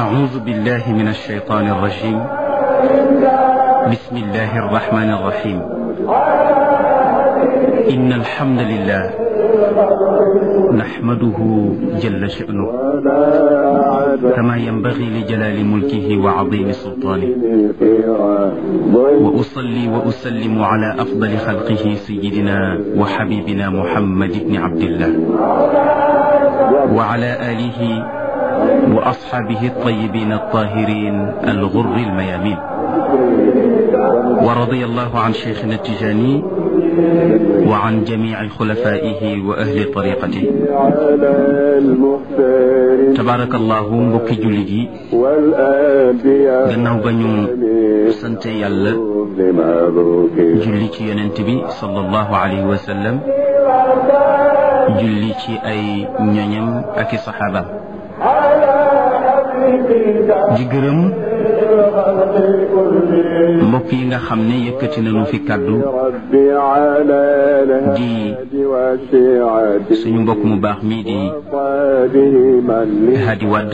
أعوذ بالله من الشيطان الرجيم بسم الله الرحمن الرحيم إن الحمد لله نحمده جل شأنه كما ينبغي لجلال ملكه وعظيم سلطانه وأصلي وأسلم على أفضل خلقه سيدنا وحبيبنا محمد بن عبد الله وعلى آله وأصحابه الطيبين الطاهرين الغر الميامين ورضي الله عن شيخنا التجاني وعن جميع خلفائه وأهل طريقته تبارك الله mbokki jullit yi gannaaw ba ñu sante yàlla julli ci yonent bi sallallahu alayhi wa sallam julli ci ay ñoñam ak i saxaabaam di gërëm mbokk yi nga xam ne yëkkati nañu fi kàddu di suñu mbokk mu baax mii di Hadi Wadd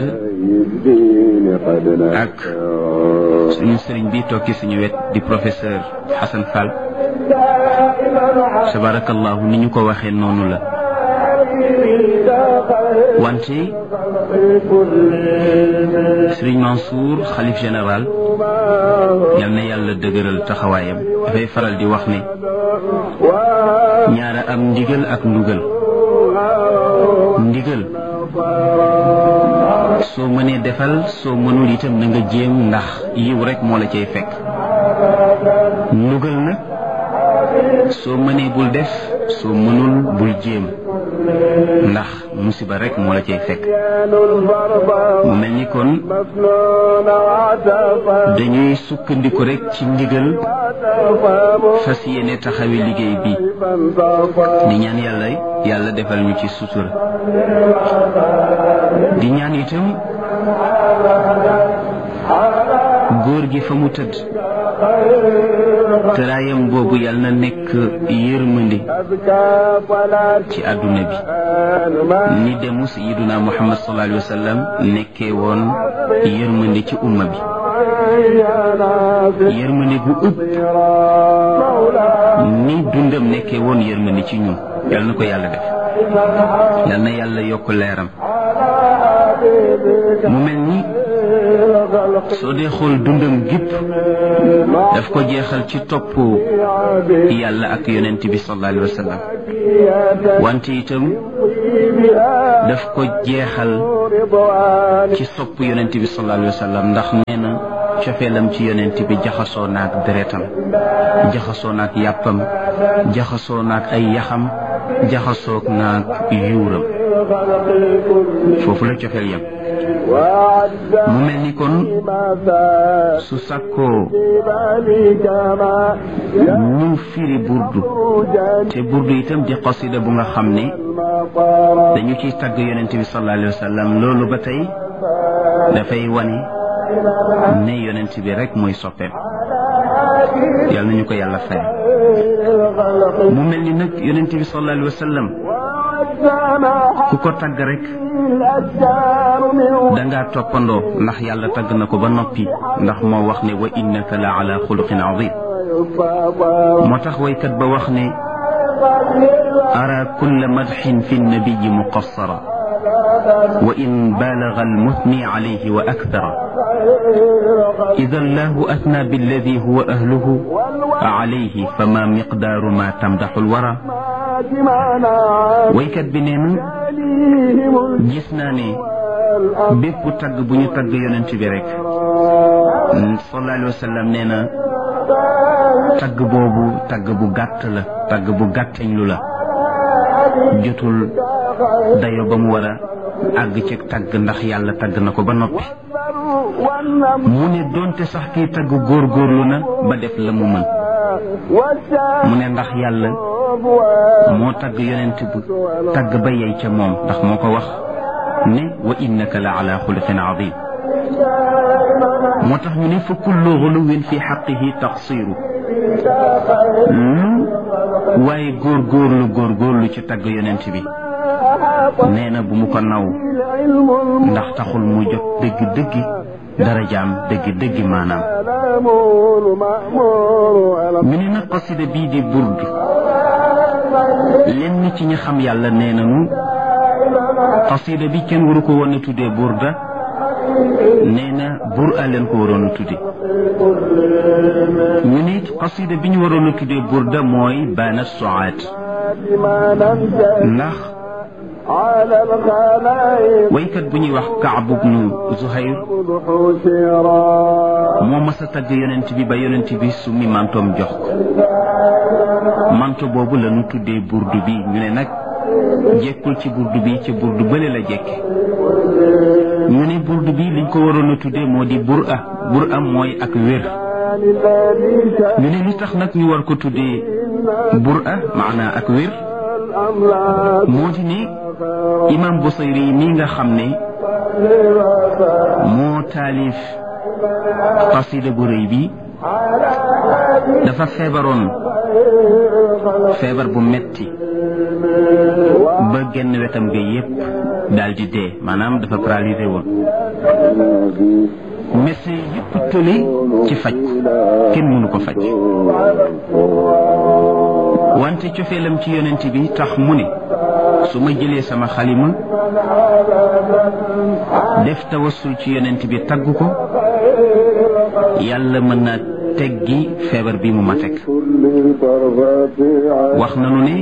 ak suñu sëriñ bi toog ci suñu wet di professeur Hassan Fall tabarakallahu ni ñu ko waxee noonu la wante Sëriñ Mansour xalif général yal na yàlla dëgëral taxawaayam dafay faral di wax ne ñaara am ndigal ak ndugal ndigal soo mënee defal soo mënul itam na nga jéem ndax yiw rek moo la cay fekk ndugal nag soo mënee bul def soo mënul bul jéem ndax musiba rek moo la cay fekk mu mel ni kon dañuy sukkandiku rek ci ndigal fas yéene taxawi liggéey bi di ñaan yàlla yàlla defal ñu ci sutura di ñaan itam góor gi fa mu tëdd tëraayam boobu yàlla na nekk yërmandi ci àdduna bi ni demu sayiduna muhammad sallallahu alayhi wa sallam nekkee woon yërmandi ci umma bi yërmandi bu ëpp ni dundam nekkee woon yërmandi ci ñun yàlla na ko yàlla def yàlla na yàlla yokk leeram mu mel ni soo dee xool dundam gépp daf ko jeexal ci topp yàlla ak yonent bi sallallahu alayhi wa sallam wante itam daf ko jeexal ci sopp yonent bi sallallahu alayhi wa sallam ndax nee na cofeelam ci yonent bi jaxasoo naak deretam jaxasoo naak yàppam jaxasoo naak ay yaxam jaxasoo naak yuuram foofu la cofeel yam mu mel ni kon su sàkkoo ñu firi burdu te burdu itam di qasida bu nga xam ne dañu ciy tagg yonent bi sallallahu alayhi wa sallam loolu ba tey dafay wane ne yonent bi rek mooy soppeem yàlla nañu ko yàlla fay mu mel ni nag yonent bi sallallahu alayhi wa sallam ku ko tagg rek dangaa toppandoo ndax yàlla tagg na ko ba noppi ndax moo wax ne wa innaka la ala xuluqin azim moo tax waykat ba wax ne ara kulla madxin fi nnabiyi muqassara wa in baalaga almuthni alayhi wa akthara ida allahu athna billadi huwa ahluhu alayhi fama miqdaaru ma tamdaxu alwara waykat bi nee na gis naa ne bépp tagg bu ñu tagg yonent bi rek sallallahu alayhi wa sallam nee na tagg boobu tagg bu gàtt la tagg bu gàttañ lu la jotul dayo ba mu war a àgg ci tagg ndax yàlla tagg na ko ba noppi mu ne doonte sax kii tagg góorgóorlu na ba def la mu mën mu ne ndax yàlla moo tagg yonent bu tagg ba yey ca moom ndax moo ko wax ne wa innaka la ala xuluqin azim moo tax ñu ne fa kullu xuluwin fi xaqihi taqsiru lu waaye góorgóorlu góorgóorlu ci tagg yonent bi nee na bu mu ko naw ndax taxul mu jot dëgg-dëgg darajaam dëgg-dëgg maanaam ñu ne nag qasida bii di burd lenn ci ñi xam yàlla nee nañu qasida bi kenn waru ko woon a tuddee burda nee na bur a leen ko waroon a tudde ñu ne qasida bi ñu waroon a tuddee burda mooy baana soaat ndax waykat bu ñuy wax Kaab ibnu Zuhayr moo mas a tagg yonent bi ba yonent bi summi mantoom jox ko manto boobu la ñu tuddee burdu bi ñu ne nag jekkul ci burdu bi ci burdu bële la jekke ñu ne burdu bi liñ ko waroon a tuddee moo di bur a bur a mooy ak wér ñu ne li tax nag ñu war ko tuddee bur a maanaa ak wér moo di ne imam Busayri mi nga xam ne moo taalif qasida bu rëy bi dafa feebaroon feebar bu metti ba genn wetam ga yépp daal di dee maanaam dafa paralysé woon médecin yépp tële ci faj kenn mënu ko faj wante cofeelam ci yonent bi tax mu ne su ma jëlee sama xalima def tawassul ci yonent bi tagg ko yàlla mën naa teggi feebar bi mu ma teg wax nanu ne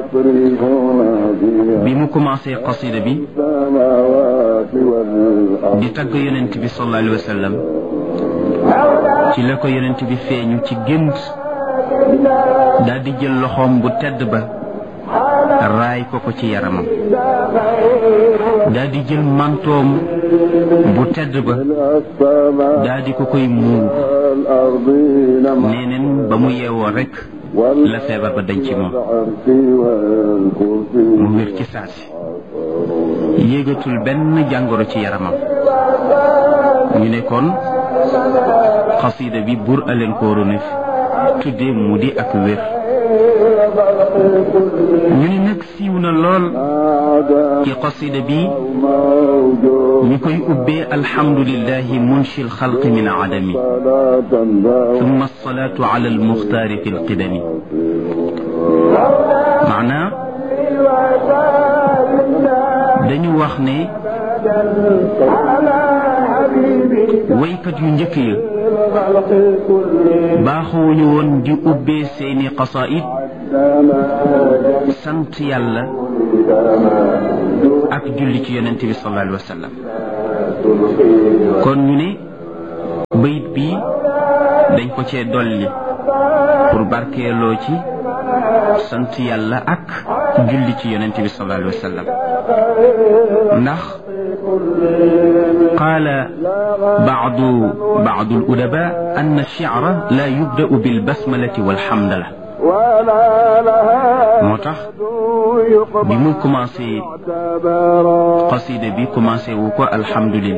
bi mu commencé qasida bi di tagg yonent bi sallallahu alayhi wa sallam ci la ko yonent bi feeñu ci gént daal di jël loxoom bu tedd ba raay ko ko ci yaramam daal di jël mantoom bu tedd ba daal di ko koy muur neeneen ba mu yeewoo rek la feebar ba dañ ci moom mu wér ci saasi yéegatul benn jàngoro ci yaramam ñu ne kon xasida bi bur aleen ko waroon a tuddee mu di ak wér ñu ne nag siiw na lool ci qasida bi ñu koy ubbee alhamdulillahi munshi alxalqi min adami thumma alsalatu ala almuxtaari fi alqidami maanaa dañu wax ne waykat yu njëkk ya baaxuwuñu woon di ubbee seeni qasaid sant yàlla ak julli ci yonent bi sallallahu alayhi wa sallam kon ñu ne bayit bi dañ ko cee dolli pour barkeeloo ci sant yàlla ak julli ci yonent bi sallallahu alayhi wa sallam ndax قال بعض بعض الأدباء أن الشعر لا يبدأ بالبسملة والحمدلة moo tax bi mu commencé qasida bi commencé wu ko alhamdulillah